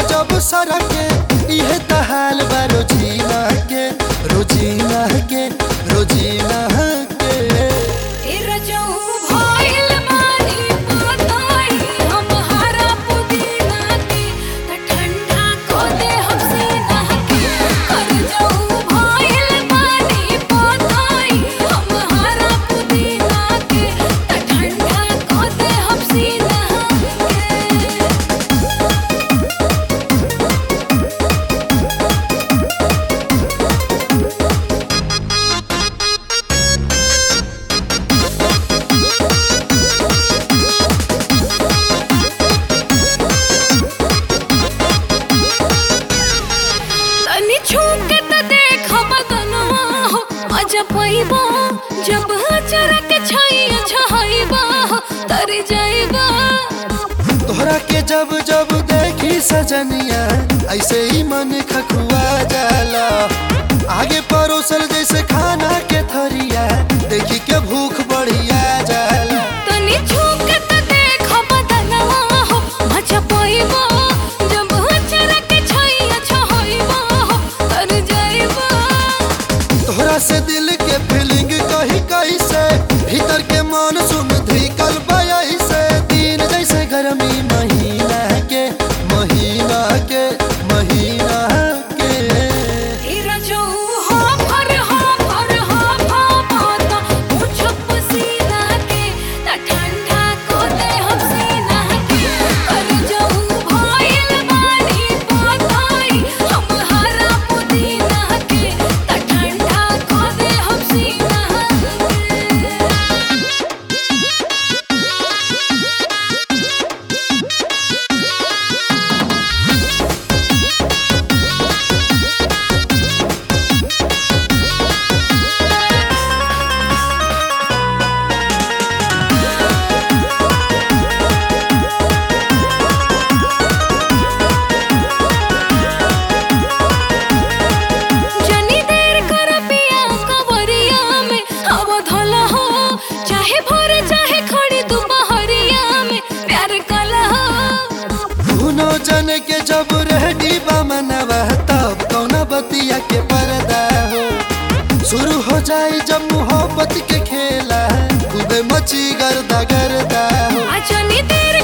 जब सरके इहे तहाल बा रोजीना के रोजीना के रोजीना के ए रजऊ भइल बानी पताई हम हरा पुदीना के त ठंडा को दे हम सीना के रजऊ भइल बानी पताई हम हरा पुदीना के त ठंडा को दे हम सीना के तनी छूक त देख बदनवा हो मजा पैबा जब चरा के छैया छहैबा हो तर जाइबा तोहरा के जब जब देखी सजनिया ऐसे ही मन खखुआ जाला आगे परोसल जैसे खाना के थरिया देखी के भूख बढ़िया जाला तनी छूक त देख बदनवा हो मजा पैबा जब चरा के छैया छहैबा हो तर जाइबा तोहरा से दिल के फीलिंग कही कही से भीतर के मन सुन धिकल बयही से दिन जैसे गर्मी महीना के महीना के महीना के ए रजऊ हो फर हो फर हो फा पाता मुझ पसीना के त ठंडा को दे हम सीना के रजऊ भइल बानी पताई हम हरा पुदीना के त ठंडा को दे हम सीना के जनी देर कर पिया कवरिया में हवा धला हो चाहे भोर चाहे खड़ी दोपहरिया में प्यार कला हो दुनो जन के जब रेडी बा मनवा तब कौना बतिया के पर्दा हो शुरू हो जाए जब मोहब्बत के खेला खूबे मची गर्दा गर्दा हो आ जनी देर